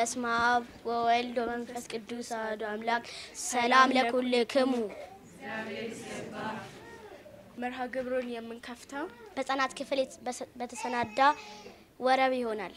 በስመ አብ ወወልድ ወመንፈስ ቅዱስ አሐዱ አምላክ ሰላም ለኩልክሙ። መርሃ ግብሩን የምንከፍተው በሕፃናት ክፍል በተሰናዳ ወረብ ይሆናል።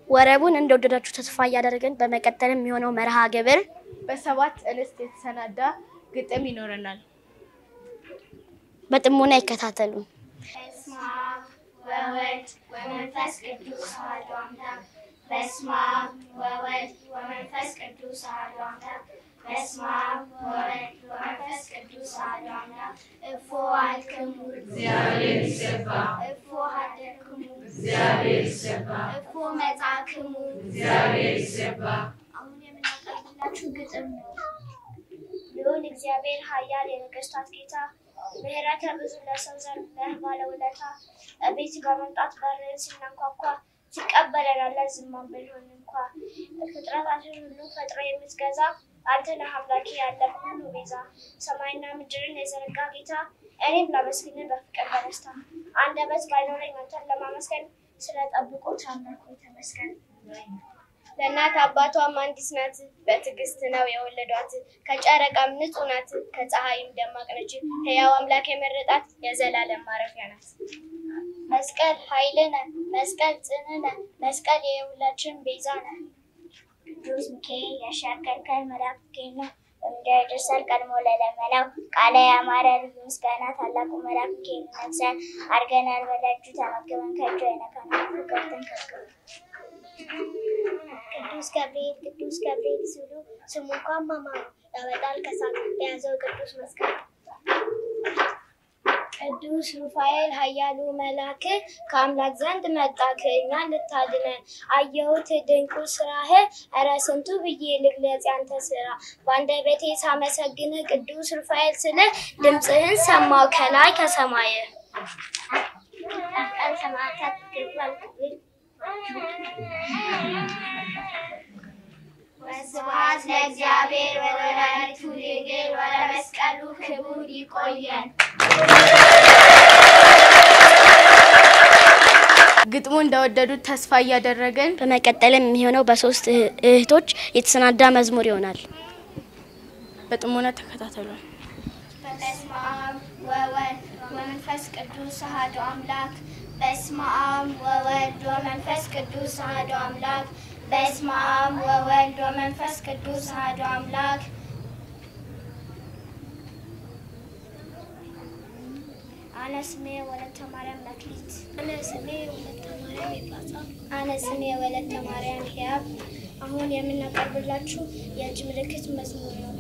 ወረቡን እንደወደዳችሁ ተስፋ እያደረግን በመቀጠል የሚሆነው መርሃ ግብር በሰባት እንስት የተሰናዳ ግጥም ይኖረናል። በጥሞና ይከታተሉ። በስመ አብ ወወልድ ወመንፈስ ቅዱስ አሐዱ አምላክ። በስመ አብ ወወልድ ወመንፈስ ቅዱስ አሐዱ አምላክ። በስመ አብ ወወልድ ወመንፈስ ቅዱስ አሐዱ አምላክ። እፎ አልክሙ እግዚአብሔር ይሰባ እፎ ሀደርክሙ እግዚአብሔር ይሰባ እፎ መጻክሙ እግዚአብሔር ይሰባ። አሁን የምናቀርብላችሁ ግጥም ነው። ልዑል እግዚአብሔር ኃያል የነገሥታት ጌታ ምሕረተ ብዙ ለሰው ዘር ነህ ባለውለታ ቤት በመምጣት በርህን ስናንኳኳ ትቀበለናለህ ዝማን ብንሆን እንኳ ፍጥረታትን ሁሉ ፈጥሮ የምትገዛ አንተ ነህ አምላኬ ያለ ሁሉ ቤዛ ሰማይና ምድርን የዘረጋ ጌታ እኔም ላመስግንህ በፍቅር በደስታ አንደበት ባይኖረኝ አንተን ለማመስገን ስለ ጠብቆች አምላክ ሆይ ተመስገን። ለእናት አባቷም አንዲት ናት፣ በትዕግስት ነው የወለዷት። ከጨረቃም ንጹሕ ናት፣ ከፀሐይም ደማቅ ነች። ሕያው አምላክ የመረጣት የዘላለም ማረፊያ ናት። መስቀል ኃይልነ መስቀል ጽንዕነ መስቀል የሁላችን ቤዛ ነህ። ቅዱስ ሚካኤል ያሻገርከን መልአክ ሚካኤል ነው። በምድር ይደርሳል ቀድሞ ለለመነው ቃለ ያማረ ልዩ ምስጋና ታላቁ መልአክ ሚካኤል ነግሰን አድርገናል በደጁ ተመግበን ከእጁ አይነካንም ክፉ ገብተን ከግቡ ቅዱስ ገብርኤል ቅዱስ ገብርኤል ሲሉ ስሙ እንኳን ማማሩ ያወጣል ከሳት የያዘው ቅዱስ መስቀል ቅዱስ ሩፋኤል ኃያሉ መልአክ ከአምላክ ዘንድ መጣክ እኛን ልታድነን። አየሁት ድንቁ ስራህ፣ እረ ስንቱ ብዬ ልግለጽ ያንተ ስራ። በአንደበቴ ሳመሰግን ቅዱስ ሩፋኤል ስል ድምፅህን ሰማው ከላይ ከሰማይ ቀን ሰማዕታት ግርባል ስብሐት ለእግዚአብሔር ወለወላዲቱ ድንግል ወለመስቀሉ ክቡር ይቆየን። ግጥሙ እንደወደዱት ተስፋ እያደረግን በመቀጠልም የሚሆነው በሶስት እህ- እህቶች የተሰናዳ መዝሙር ይሆናል። በጥሞና ተከታተሏል። በስመ አብ ወወልድ ወመንፈስ ቅዱስ አሐዱ አምላክ። በስመ አብ ወወልድ ወመንፈስ ቅዱስ አሐዱ አምላክ። በስመ አብ ወወልድ ወመንፈስ ቅዱስ አሐዱ አምላክ። አነ ስሜ ወለተ ማርያም መክሊት። አነ ስሜ ወለተ ማርያም ይባጻ። አነ ስሜ ወለተ ማርያም ሕያብ። አሁን የምናቀርብላችሁ የእጅ ምልክት መዝሙር ነው።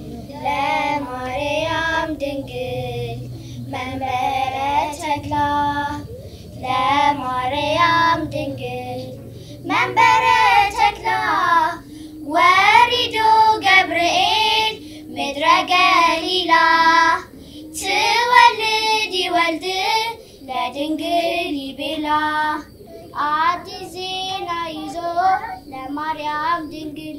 ለማርያም ድንግል መንበረ ተድላ ለማርያም ድንግል መንበረ ተድላ ወሪዶ ገብርኤል ምድረ ገሊላ ትወልድ ይወልድ ለድንግል ይቤላ አዲስ ዜና ይዞ ለማርያም ድንግል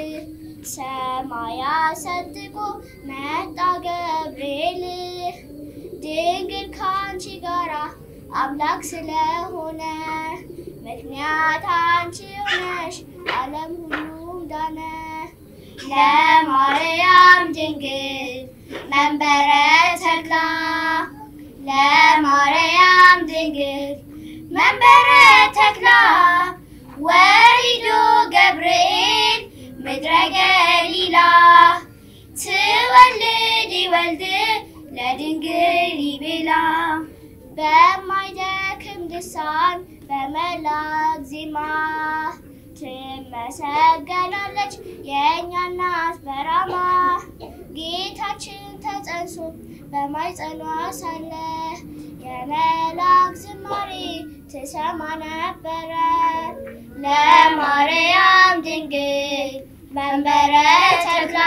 ሰማያ ሰንጥቆ መጣ ገብርኤል ድንግል ካንቺ ጋራ አምላክ ስለሆነ ምክንያት አንቺ ሆነሽ ዓለም ሁሉም ዳነ። ለማርያም ድንግል መንበረ ተድላ ለማርያም ድንግል መንበረ ተድላ ወሪዶ ገብርኤል ምድረ ገሊላ ትወልድ ይወልድ ለድንግል ይቤላ በማይደክም ልሳን በመላክ ዜማ ትመሰገናለች የእኛ እናት በራማ ጌታችን ተጸንሶ በማይጸኗ ሳለ የመላክ ዝማሬ ትሰማ ነበረ። ለማርያም ድንግል መንበረ ተድላ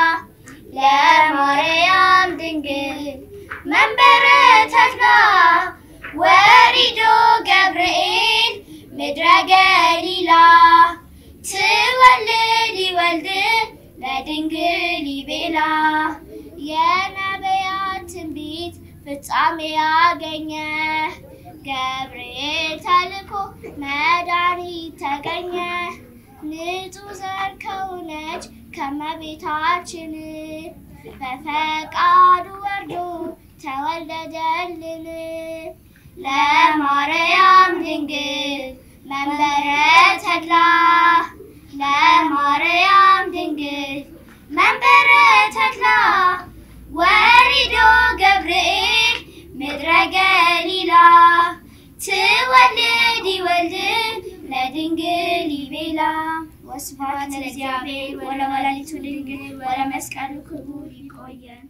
ለማርያም ድንግል መንበረ ተድላ ወሪዶ ገብርኤል ምድረ ገሊላ ትወልድ ይወልድ ለድንግል ይቤላ የነቢያት ትንቢት ፍጻሜ ያገኘ ገብርኤል ተልኮ መድኃኒት ተገኘ ንጹሕ ዘር ከሆነች ከመቤታችን በፈቃዱ ወርዶ ተወለደልን። ለማርያም ድንግል መንበረ ተድላ ድንግል ይቤላ ወስብሐት ለእግዚአብሔር ወለወላዲቱ ድንግል ወለመስቀሉ ክቡር ይቆየን።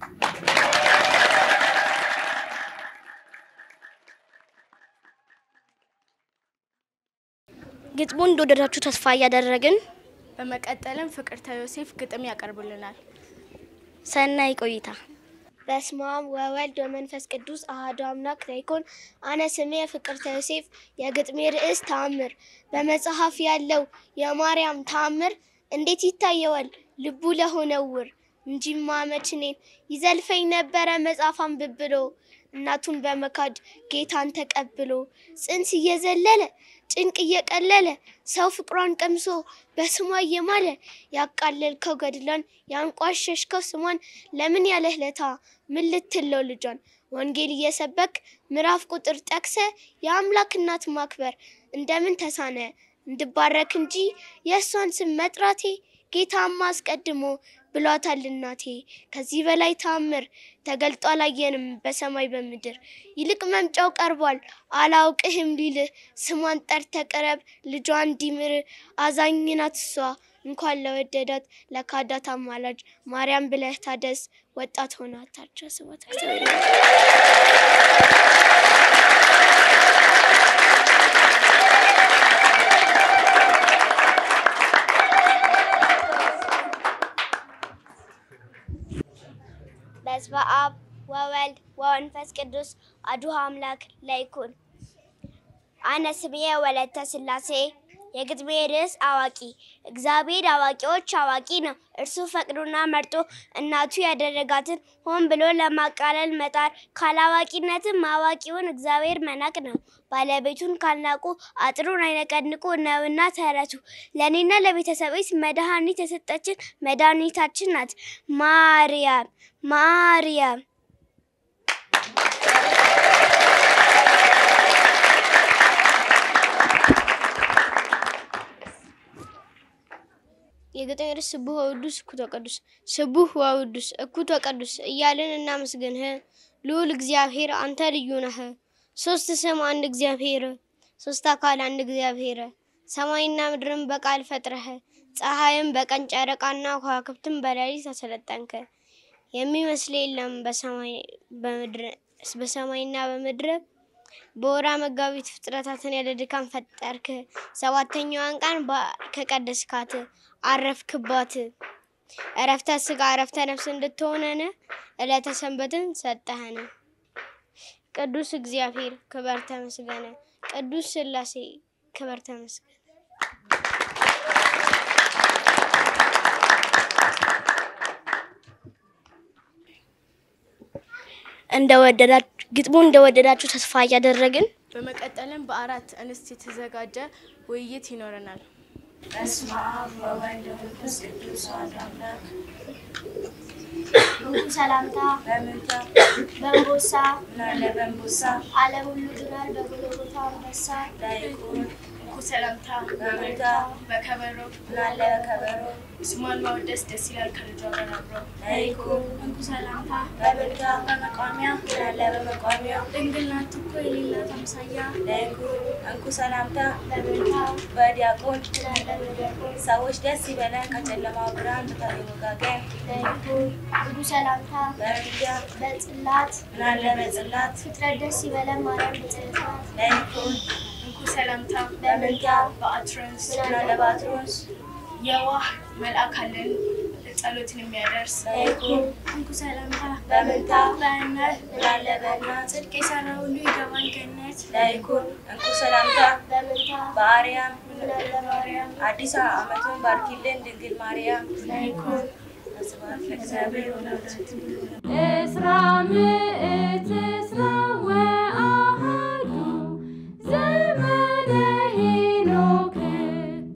ግጥሙን እንደወደዳችሁ ተስፋ እያደረግን በመቀጠልም ፍቅርተ ዮሴፍ ግጥም ያቀርቡልናል። ሰናይ ቆይታ። በስመ አብ ወወልድ ወመንፈስ ቅዱስ አሐዱ አምላክ ዘይኮን አነ ስሜ ፍቅርተ ዮሴፍ። የግጥሜ ርዕስ ተአምር። በመጽሐፍ ያለው የማርያም ተአምር እንዴት ይታየዋል ልቡ ለሆነ ዕውር። እንጂማ መች እኔን ይዘልፈኝ ነበረ መጽሐፍ አንብብሎ እናቱን በመካድ ጌታን ተቀብሎ ጽንስ እየዘለለ ጭንቅ እየቀለለ ሰው ፍቅሯን ቀምሶ በስሟ እየማለ ያቃለልከው ገድሏን ያንቋሸሽከው ስሟን ለምን ያለህ ለታ ምን ልትለው ልጇን ወንጌል እየሰበክ ምዕራፍ ቁጥር ጠቅሰ የአምላክ እናት ማክበር እንደምን ተሳነ እንድባረክ እንጂ የእሷን ስም መጥራቴ ጌታማ አስቀድሞ ብሏታል እናቴ። ከዚህ በላይ ተአምር ተገልጦ አላየንም በሰማይ በምድር። ይልቅ መምጫው ቀርቧል አላውቅህም ሊልህ ስሟን ጠርተ ቅረብ ልጇ እንዲምር። አዛኝ ናት እሷ እንኳን ለወደዳት ለካዳት አማላጅ ማርያም ብለህ ታደስ ወጣት ሆና ታቸው ስባት በስመ አብ ወወልድ ወመንፈስ ቅዱስ አሐዱ አምላክ ለይኩን። አነ ስሜ ወለተ ሥላሴ። የግጥሜ ርዕስ አዋቂ። እግዚአብሔር አዋቂዎች አዋቂ ነው። እርሱ ፈቅዶና መርጦ እናቱ ያደረጋትን ሆን ብሎ ለማቃለል መጣር ካላዋቂነትም አዋቂውን እግዚአብሔር መናቅ ነው። ባለቤቱን ካልናቁ አጥሩን አይነቀንቁ ነውና ተረቱ። ለእኔና ለቤተሰቤስ መድኃኒት የሰጠችን መድኃኒታችን ናት ማርያም ማርያም። የግጥሜ ርዕስ ስቡሕ ወውዱስ እኩቶ ቅዱስ። ስቡሕ ወውዱስ እኩቶ ቅዱስ እያልን እናመስግንህ ልዑል እግዚአብሔር አንተ ልዩ ነህ። ሶስት ስም አንድ እግዚአብሔር፣ ሶስት አካል አንድ እግዚአብሔር። ሰማይና ምድርን በቃል ፈጥረህ ፀሐይም በቀን ጨረቃና ከዋክብትን በሌሊት አሰለጠንክ። የሚመስል የለም በሰማይ በምድር በሰማይና በምድር በወራ መጋቢት ፍጥረታትን ያለ ድካም ፈጠርክ። ሰባተኛዋን ቀን ከቀደስካት አረፍክባት። እረፍተ ስጋ እረፍተ ነፍስ እንድትሆነን ዕለተ ሰንበትን ሰጠህን። ቅዱስ እግዚአብሔር ክበር ተመስገነ። ቅዱስ ሥላሴ ክበር ተመስገነ። እንደወደዳችሁ ግጥሙን እንደወደዳችሁ ተስፋ እያደረግን በመቀጠልም በአራት እንስት የተዘጋጀ ውይይት ይኖረናል። በስመ አብ ወወልድ ወመንፈስ ቅዱስ አሐዱ አምላክ ሰላምታ በምንታ በእንቦሳ ምናለ በንቦሳ ዓለም ሁሉ ድናል በጎልጎታ አንበሳ ላይኩን እንኩ ሰላምታ በምንታ በከበሮ ምናለ በከበሮ ስሟን ማወደስ ደስ ይላል ከልጇ ጋር አብሮ ላይኩን እንኩ ሰላምታ በምንታ በመቋሚያ ምናለ በመቋሚያ ድንግል ናት እኮ የሌላት አምሳያ ላይኩን እንኩ ሰላምታ በምንታ በዲያቆን ምናለ በዲያቆን ሰዎች ደስ ይበለን ከጨለማው ብርሃን ወጋገን ለይኩን እንኩ ሰላምታ በምንታ በጽላት ምናለ በጽላት ፍጥረት ደስ ይበለን ማርያም ብጽዕት ናት ላይኩን እንኩ ሰላምታ በምንታ በአትሮንስ ምናለ ባትሮንስ የዋህ መልአክ አለን ጸሎትን የሚያደርስ ላይኩን እንኩ ሰላምታ በምንታ በእናት ምናለ በእናት ጽድቅ የሰራ ሁሉ ይገባል ገነት ላይኩን እንኩ ሰላምታ በምንታ በአርያም ምናለ ማርያም አዲስ ዓመቱን ባርኪልን ድንግል ማርያም ላይኩን ስብሐት ለእግዚአብሔር ወለወላዲቱ እስራ